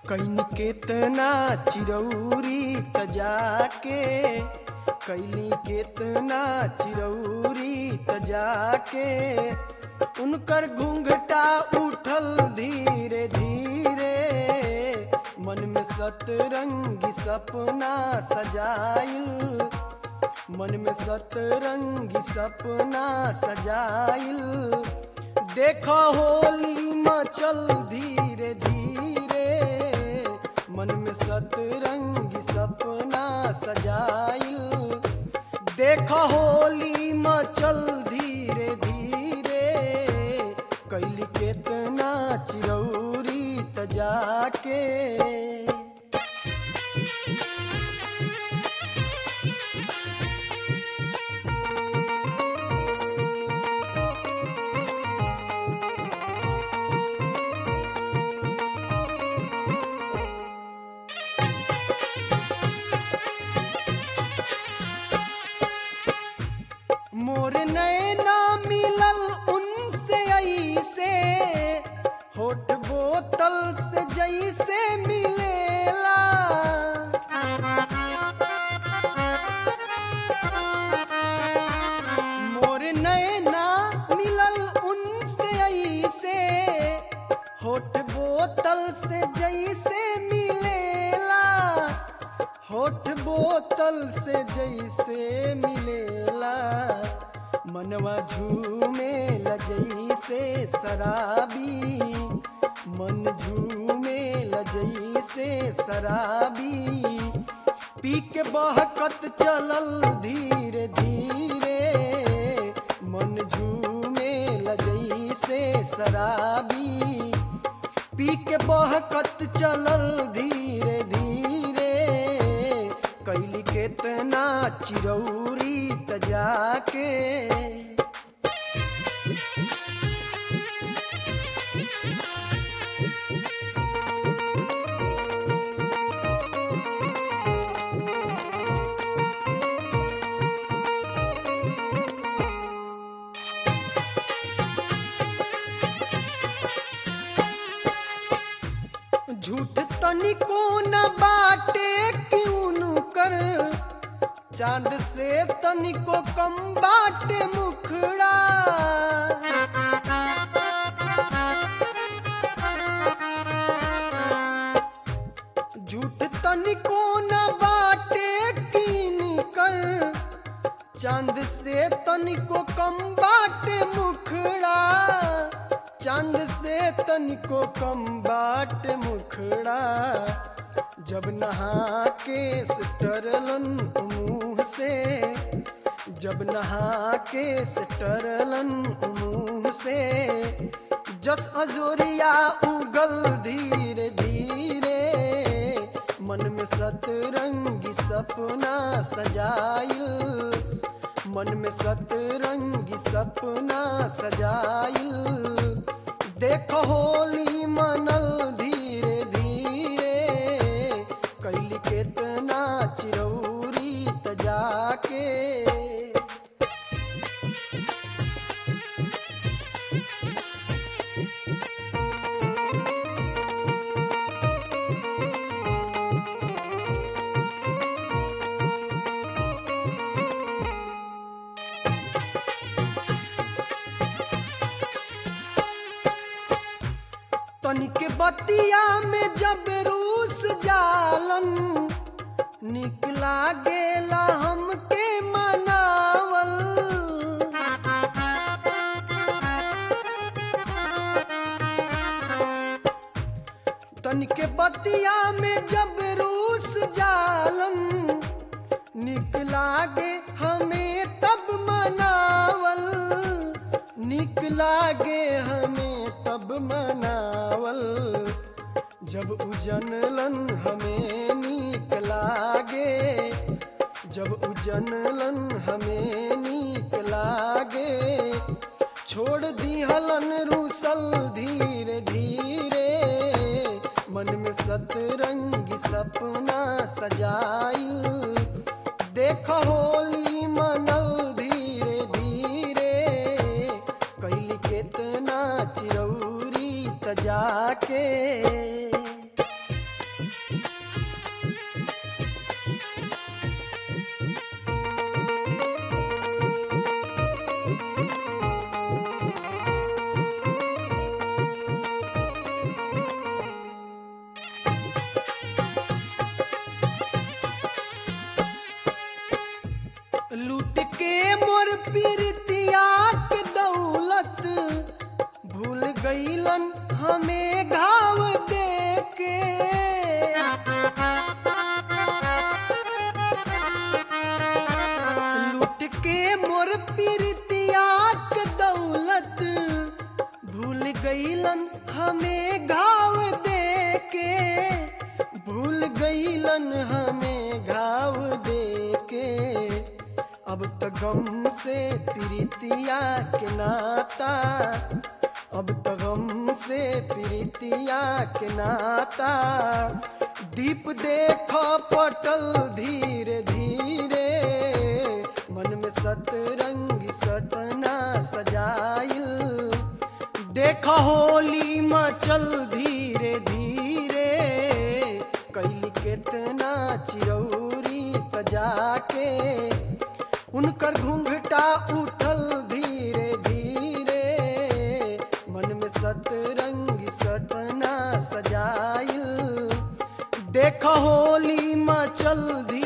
can केतना चिरौरी त जाके कैली केतना चिरौरी त जाके उनकर घूंघटा उठल धीरे धीरे मन में सतरंगी सपना सजाइल मन में सतरंगी सपना सजाइल देखो होली मचल धीरे धीरे मन में सतरंगी सपना सजाइल देखो होली मचल धीरे धीरे कैली केतना चिरौरी त जाके मोर नैना मिलल उनसे ऐसे होठ बोतल से जैसे मिलेला मोर नैना मिलल उनसे ऐसे होठ बोतल से जैसे मिलेला होठ बोतल से जैसे मिलेला मनवा झूमे जैसे शराबी मन झूमे जैसे शराबी पी के बहकत चलल धीरे धीरे मन झूमे जैसे शराबी पी के बहकत चलल धीरे धीरे कैली केतना चिरौरी त जाके झूठ तनिको न बाटे क्यों कर चांद से तनिको कम बाटे मुखड़ा झूठ तनिको न बाटे कीन कर चांद से तनिको कम बाटे मुखड़ा चांद से तनिको कम बाट मुखड़ा जब नहा के टरलन मुंह से जब नहा के टरलन मुंह से जस अजोरिया उगल धीरे धीरे मन में सतरंगी सपना सजाइल मन में सतरंगी सपना सजाइल देखो होली मनल धीरे धीरे कैली केतना चिरौरी त जाके तनिक बतिया में जब रूस जालन निकला गेला हमके मनावल तनिक बतिया में जब रूस जालन निकला गे हमें तब मनावल निकला गे हमें तब मनावल जब उजनलन हमें नीक लागे जब उजनलन हमें नीक लागे छोड़ दिहलन रूसल धीरे धीरे मन में सतरंगी सपना सजाइल देख होली मनल धीरे धीरे कैली केतना चिरौरी त जाके गईलन हमें घाव दे के अब तो गम से प्रीतिया के नाता अब तो गम से प्रीतिया के नाता दीप देखो पटल धीरे धीरे मन में सतरंग सतना सजाइल देख होली मचल धीरे धीरे कैली केतना चिरौरी तजाके उनकर घूंघटा उठल धीरे धीरे मन में सतरंग सतना सजाइल देख होली मचल धीरे